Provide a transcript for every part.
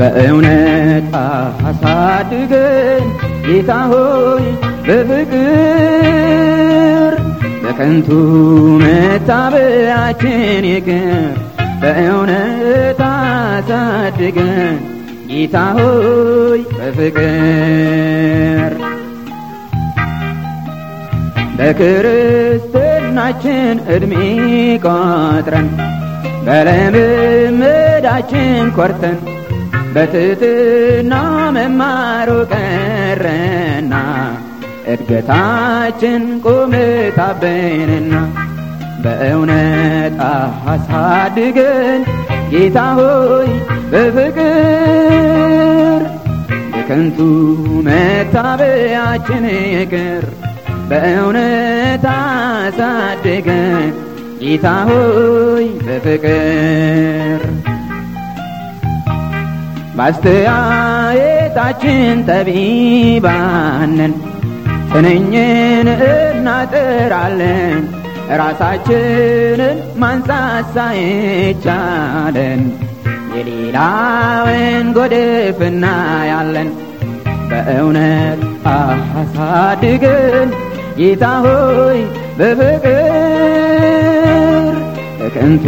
በእውነት አሳድገን ጌታ ሆይ በፍቅር በከንቱ መታበያችን ይቅር በእውነት አሳድገን ጌታ ሆይ በፍቅር በክርስትናችን ዕድሜ ቆጥረን በልምምዳችን ኮርተን በትትና መማሩ ቀረና እድገታችን ቁምታበንና በእውነት አሳድገን ጌታ ሆይ በፍቅር የከንቱ መታበያችን ይቅር በእውነት አሳድገን ጌታ ሆይ በፍቅር ባስተያየታችን ጠቢባንን ትንኝን እናጥራለን ራሳችንን ማንሳት ሳይቻለን የሌላውን ጎድፍ እናያለን በእውነት አሳድገን ጌታ ሆይ በፍቅር በከንቱ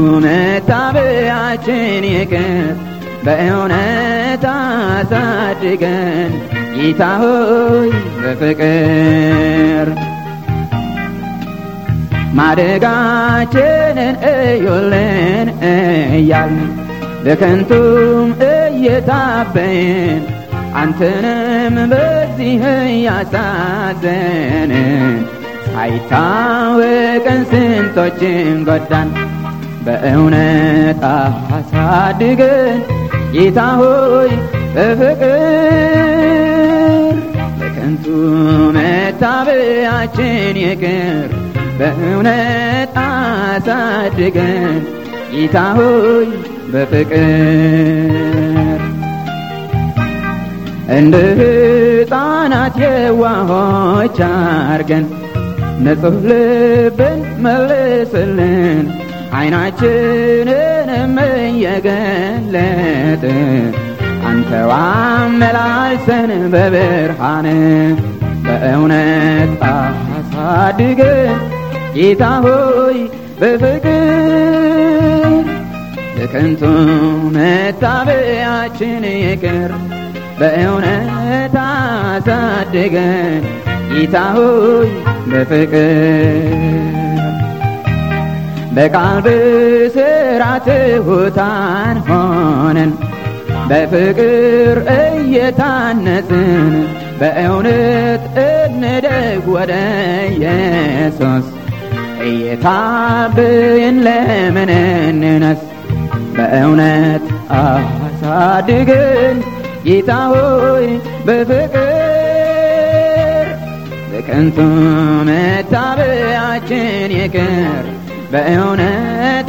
መታበያችን ይቅር በእውነት አሳድገን ጌታ ሆይ በፍቅር ማደጋችንን እዩልን እያልን በከንቱም እየታበይን አንተንም በዚህ እያሳዘንን ሳይታወቀን ስንቶችን ጎዳን በእውነት አሳድገን ጌታ ሆይ በፍቅር በከንቱ መታበያችን ይቅር በእውነት አሳድገን ጌታ ሆይ በፍቅር እንደ ሕፃናት የዋሆች አርገን ንጹሕ ልብን መልስልን ዓይናችንንም እየገለጥን አንተው አመላልሰን በብርሃን በእውነት አሳድገን ጌታ ሆይ በፍቅር በከንቱ መታበያችን ይቅር በእውነት አሳድገን ጌታ ሆይ በፍቅር በቃል ብስራ ትሑታን ሆነን በፍቅር እየታነጽን በእውነት እንደግ ወደ ኢየሱስ እየታብይን ለምን እንነስ በእውነት አሳድገን ጌታ ሆይ በፍቅር በከንቱ መታበያችን ይቅር በእውነት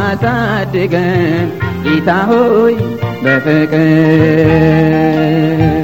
አሳድገን ጌታ ሆይ በፍቅር